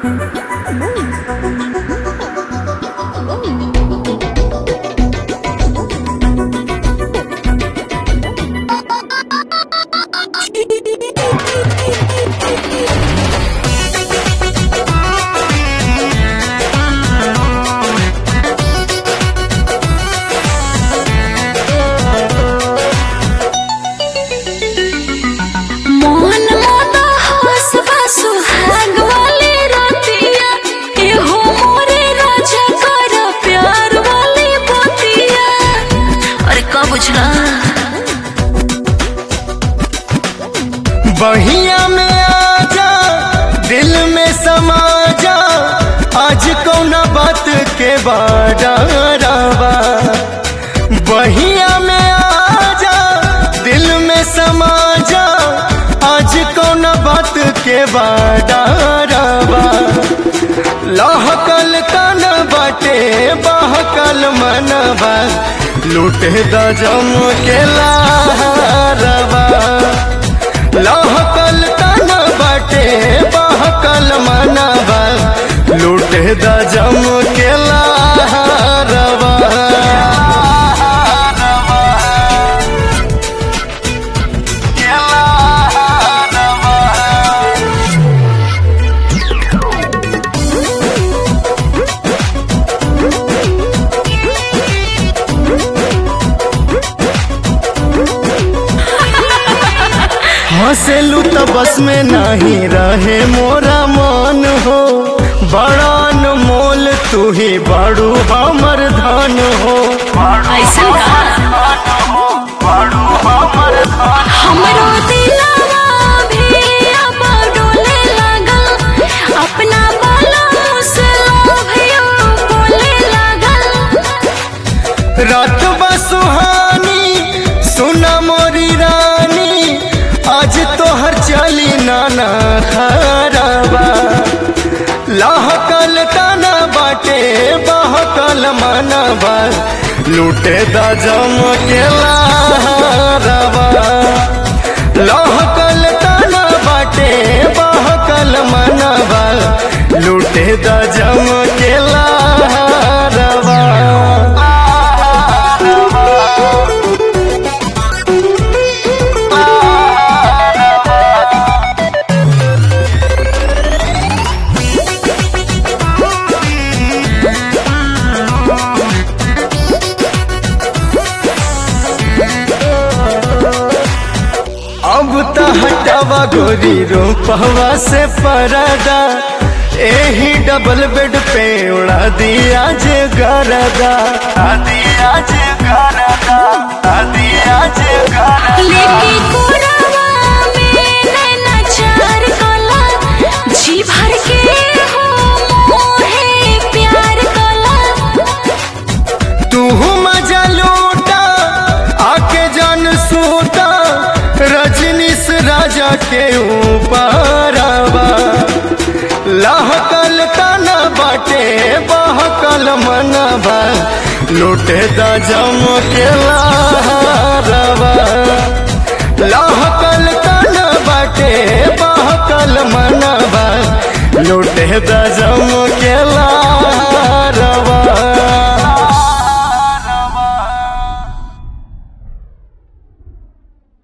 मोहन मोदा हंस बा सुहाग वाली रतिया एहो मोरे राजा कर प्यार वाली बतिया अरे का बुझला बहिया में आजा दिल में समा जा आज कौना बात के बाडारावा बहिया में आजा दिल में समा जा आज कौना बात के बाडारावा लहकल तन बाटे बहकल मनवा लूटे द जम के लारवा लहकल तन बाटे बहकल मनवा लूटे द जम के लारवा हंसेलू तो बस में नहीं रहे मोरा मन हो बड़ा मोल तू ही बड़ू हमर धन हो ऐसा का हमरो दिलवा भी अब डोले लगल अपना बालों से लोभियो बोले लगल रात बसुहानी सुना मोरी रानी आज तोहर चली नाना खराबा लहकल तना बाटे बहकल मनबा लूटे द जम के लारवा लहकल तना बाटे बहकल मनबा लूटे द जम के लारवा अब त हटावा गोरी रूपवा से परदा एही डबल बेड पे उड़ा दिया जे गरदा दिया जे गरदा दिया जे गरदा लेके कोरावा में नैना चार कला जी भर के हो मोहे प्यार कला तू मजा लूटा आके जान सूता रजनीश राजा के ऊपर लहकल तना बाटे बहकल मनबा लूटे द जम के लारवा लहकल तना बाटे बहकल मनबा लूटे द जम के लारवा